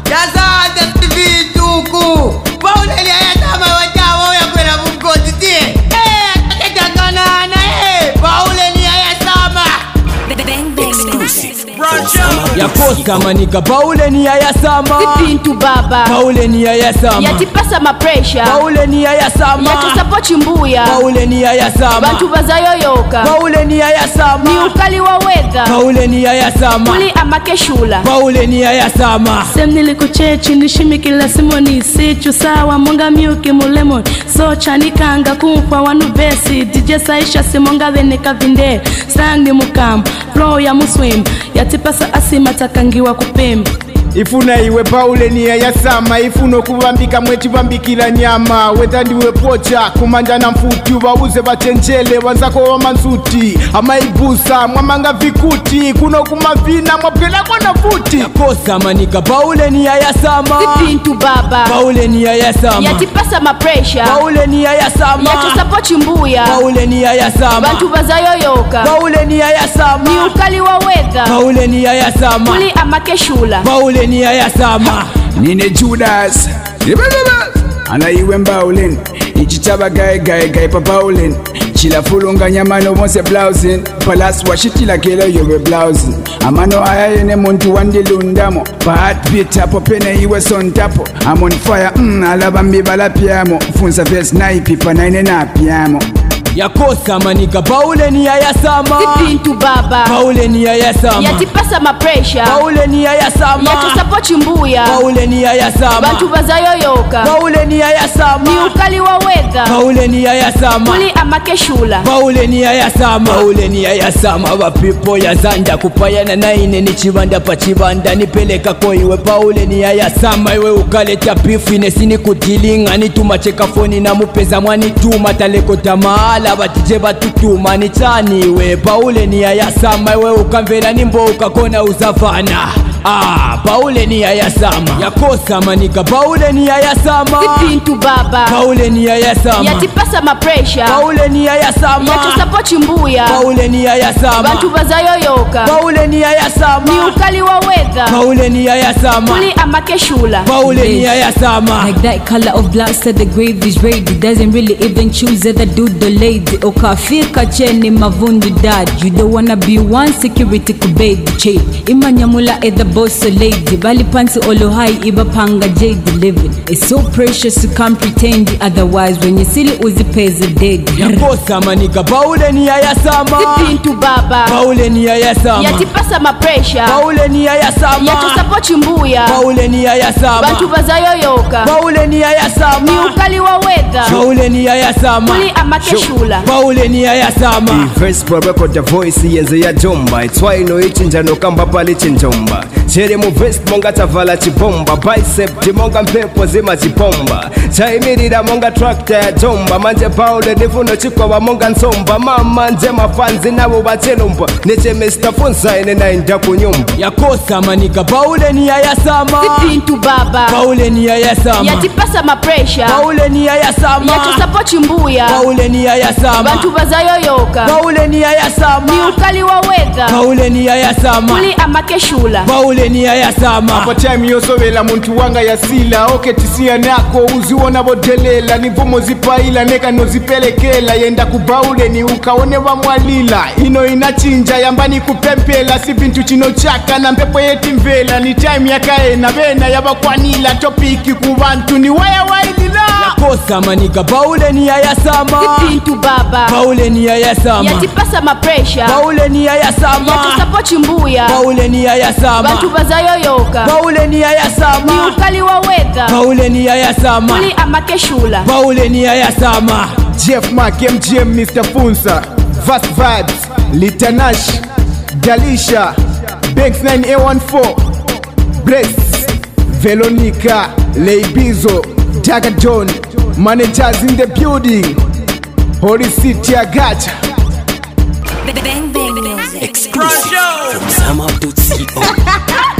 yazanja vituku pauleni ayatama watawo yakwela mugodi tie akejakanana pauleni ayasama yakosa manika pauleni yayasama vipintu baba pauleni yayasama yatipasa mapresha pauleni yayasama yatusapochi mbuya pauleni yayasama bantu bazayoyoka pauleni ni yayasama ukali wawega pauleni yayasama kuli amakeshula pauleni yayasama sem nilikuchechi nishimikila simoni sichu sawa monga myuki mulemon so chanikanga kumpa wanu besi dj saisha simonga venika vinde sang ni mukamba flow ya muswim yatipasa asima takangiwa kupimba ifuna iwe pauleni yayasama ifuna okubambika mwekibambikira nyama wetha ndiwe pocha kumanja na mfuti ubauze bachenjele wanzako wamansuti amaibusa mwamanga vikuti kuno kumavina mwapwelako na futi yakosa manika pauleni yayasama vipintu baba pauleni yayasama yatipasa mapresha pauleni yayasama yatusapochi mbuya pauleni yayasama bantu bazayoyoka pauleni ni yayasama ukali wawega pauleni yayasama kuli amakeshula pauleni yayasama nine judas Ibebebe. anaiwe mbaulen ichitaba gae gae gae pa paulen chilafulunganya mano bonse blausin palas washitila kelo yobe blausin amano ayayene muntu wandilundamo pahatbit apo pene iwe sontapo amon fire mm, alabambi balapyamo funsa ves naipipa naine napyamo yakosa manika pauleni yayasama vipintu baba pauleni yayasama yatipasa mapresha pauleni yayasama yatusapochi mbuya pauleni yayasama bantu bazayoyoka pauleni ni yayasama ukali wawega pauleni yayasama kuli amakeshula pauleni yayasama pauleni yayasama vapipo yazanja kupayana naine ni chivanda pa chivanda nipeleka ko iwe pauleni yayasama iwe ukaleta pifu inesini kutilinga nituma chekafoni na mupeza mwanituma talekota mahala vatije vatutuma ni chaniwe pauleni yayasama iwe ukamvera nimbo ukakona uzavana Ah, pauleni yayasama yakosa manika pauleni yayasama vipintu baba pauleni yayasama yatipasa mapresha pauleni yayasama yatusapochi mbuya pauleni yayasama bantu bazayoyoka pauleni ni yayasama ukali wawega pauleni yayasama kuli amakeshula pauleni yayasama Like that color of black said the grave is ready Doesn't really even choose either dude or lady Ukafika cheni mavundu dad You don't wanna be one security kubedi che Imanyamula either boss or lady Bali pansi olohai iba panga jade living It's so precious you can't pretend Otherwise when you silly uzi pays a dead yakosa manika pauleni yayasama vipintu baba pauleni yayasama yatipasa mapresha pauleni yayasama yatusapochi mbuya pauleni yayasama bantu bazayoyoka pauleni ni yayasama ukali wawega pauleni yayasama kuli amakeshula pauleni yayasama Verse pro record the voice yenze ya jomba itswaino ichinjano kamba pali chinjomba chere mu vest monga tavala chibomba bicep timonga mphepo zima chipomba chaimirira monga tractor ya jomba manje paule nifuno chikwava monga nsomba mama nje mafanzi navo vachelomba neche mr funsaine nainda kunyumba yakosa manika pauleni yayasama vipintu baba pauleni yayasama yatipasa mapresha pauleni yayasama yatusapochi mbuya pauleni yayasama bantu bazayoyoka pauleni ni yayasama ukali wawega pauleni yayasama kuli amakeshula pauleni yayasama apo time yosovela muntu wanga yasila oketisiya nako uziwona bodelela nivumo zipaila neka nozipelekela yenda kubauleni ukaone vamwalila ino inachinja yambani kupempela si vintu chino chaka na mpepo yetimvela ni time yakaena vena yavakwanila topiki ku vantu ni waya wailila yakosa manika pauleni yayasama vipintu baba pauleni yayasama yatipasa mapresha pauleni yayasama yatusapochi mbuya pauleni yayasama bantu bazayoyoka pauleni ni yayasama ukali wawega pauleni yayasama kuli amakeshula pauleni yayasama jeff mark mgm mr funsa vast vibes litanash dalisha banks 9a14 bless veronica leibizo daga john managers in the building holy city agacha Exclusive from Sam Abdul CEO.